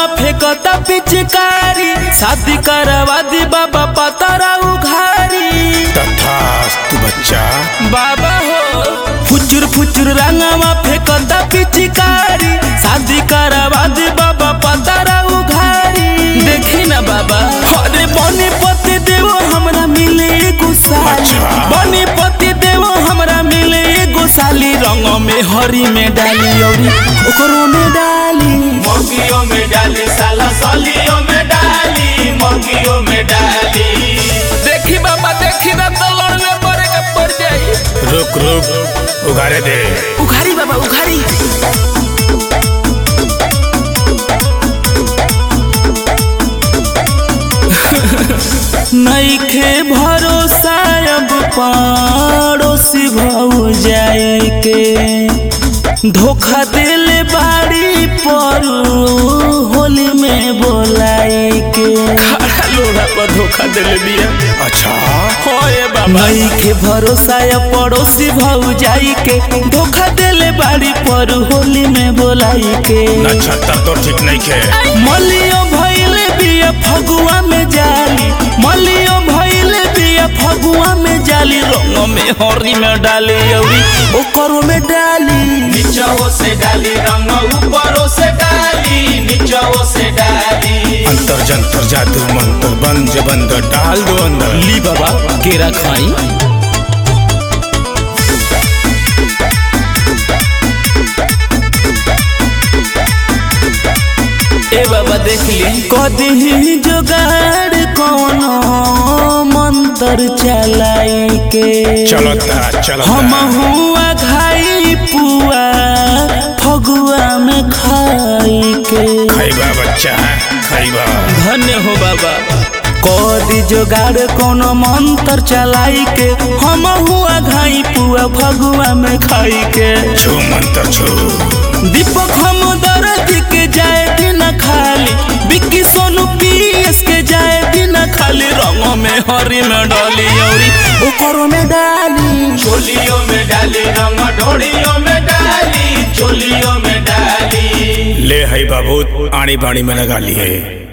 फेंकता पिचकारी शादी करवा दी बाबा पतरा उघारी तथास्तु बच्चा बाबा हो फुचुर फुचुर रंगवा फेंकता पिचकारी शादी करवा दी बाबा पतरा उघारी देखी ना बाबा अरे बने पति देव हमरा मिले एगो साली अच्छा। बने पति देव हमरा मिले एगो साली रंग में हरी में डाली औरी ओकरो में डाली मोगियों में डाली साला सालियों में डाली मोगियों में डाली देखी बाबा देखी ना तो लड़ने पड़े के पड़ जाई रुक रुक उगारे दे उघारी बाबा उघारी नईखे भरोसा अब पड़ोसी भौ जाए के धोखा दिले बाड़ी पर होली में बोलाए के खड़ा लोड़ा पर धोखा दिले बिया अच्छा होए बाबा के भरोसा या पड़ोसी भौ जाई के धोखा देले बाड़ी पर होली में बोलाई के नक्षत्र तो ठीक नहीं खे मलियो भइले बिया फगुआ में जाली मलियो भइले बिया फगुआ में जाली रंग में हरी में डाली औरी ओकरो में डाली नीचों से डाली रंग ऊपरों से डाली नीचों से डाली अंतर जंतर जादू मंत्र बंज बंद डाल दो अंदर ली बाबा केरा खाई ए बाबा देख ली कदी जोगाड़ कोनो मंत्र चलाई के चलता चलता हम हुआ घाई पुआ फगुआ में खाई के खैबा बच्चा खैबा धन्य हो बाबा कदी जोगाड़ कोनो मंत्र चलाई के हम हुआ घाई पुआ फगुआ में खाई के छू मंत्र छू दीपक हम दर्द के जाए दिन खाली बिक्की सोनू पीएस के जाए दिन खाली रंग में हरी में डाली औरी ओकरो में डाली चोलियों में डाली रंग ढोड़ियों में डाली चोलियों में डाली ले है बाबू आड़ी बाड़ी में लगा लिए